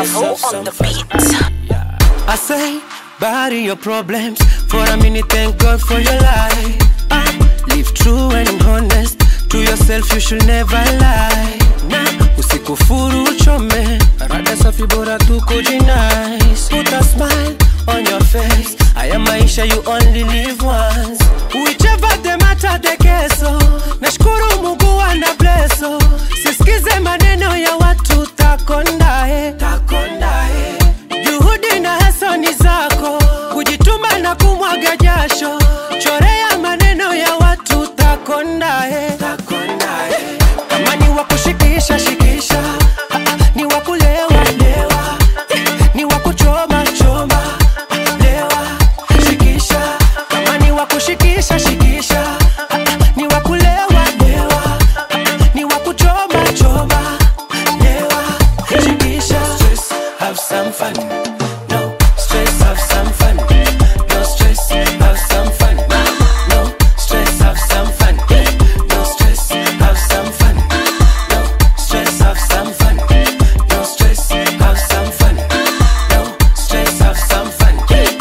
Bravo on the beat. I say, bury your problems for a minute. Thank God for your life. Ah, live true and honest to yourself. You should never lie. Nah, usikufuru uchome. Rada safi bora tu kujinice. Put a smile on your face. Haya maisha you only live once. Whichever the matter the keso. Nashukuru Mungu ana blesso. Sisikize maneno ya watu takondae. Takondae. Juhudi na hasa ni zako, kujituma na kumwaga jasho. Chorea maneno ya watu takondae. Kama ni wa kushikisha shikisha, Ah, ah, ni wa kulewa lewa, Eh, ni wa kuchoma choma, Ah, lewa shikisha. Kama ni wa kushikisha shikisha, Ah, ah, ni wa kulewa lewa, Ah, ah, ni wa kuchoma choma, lewa shikisha. Stress, have some fun. No stress, have some fun. No stress, have some fun. No stress, have some fun. No stress, have some fun. No stress, have some fun. No stress, have some fun. No stress, have some fun.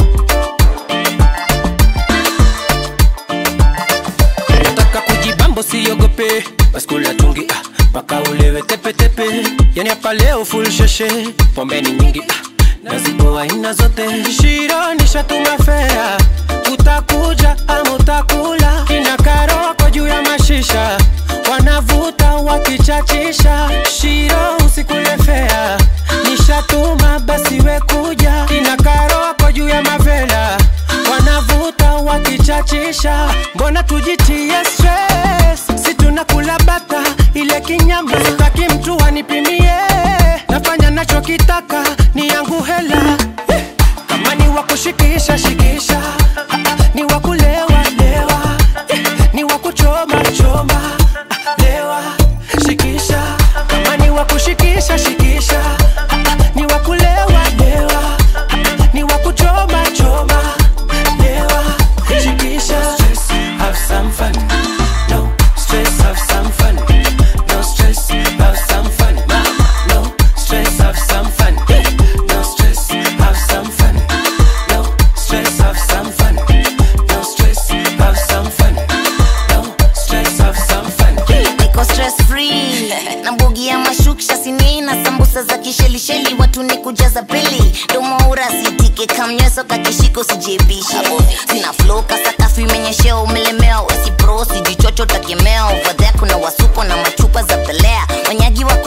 Nataka kujibambo siogope, baskula tungi ah, mpaka ulewe tepetepe. Yani hapa leo full sheshe, pombe ni nyingi ah, na zipo aina zote. Shiro nishatuma fea, utakuja ama utakula. Kina karoko juu ya mashisha, wanavuta wakichachisha. Shiro usikule fea, nishatuma basi we kuja. Kina karoko juu ya mavela, wanavuta wakichachisha. Mbona tujitie stress? Si tunakula bata ile kinyama, sitaki mtu anipimie. Nafanya nachokitaka ni yangu hela Eh, kama ni wa kushikisha shikisha, Ah, ah, ni wa kulewa lewa, Eh, ni wa kuchoma choma, Ah, lewa shikisha, kama ni wa kushikisha shikisha, Ah, ah, ni wa kulewa lewa, Ah, ah, ni wa kuchoma choma, lewa shikisha. Stress, have some fun. No stress, have some fun. No stress, have some fun. No stress, have some fun. No stress, have some fun. No stress, have some fun. No stress, have some fun. No stress, have some fun. niko stress free na mbugi ya mashuksha sini na sambusa za kishelisheli watu ni kujaza pili domoura sitike kamnyeso kakishiko sijebishe sina flow kasakafu imenyeshea umelemewa wesipro sijichocho takemea ovadhea kuna wasuko na machupa za pelea wanyagi wa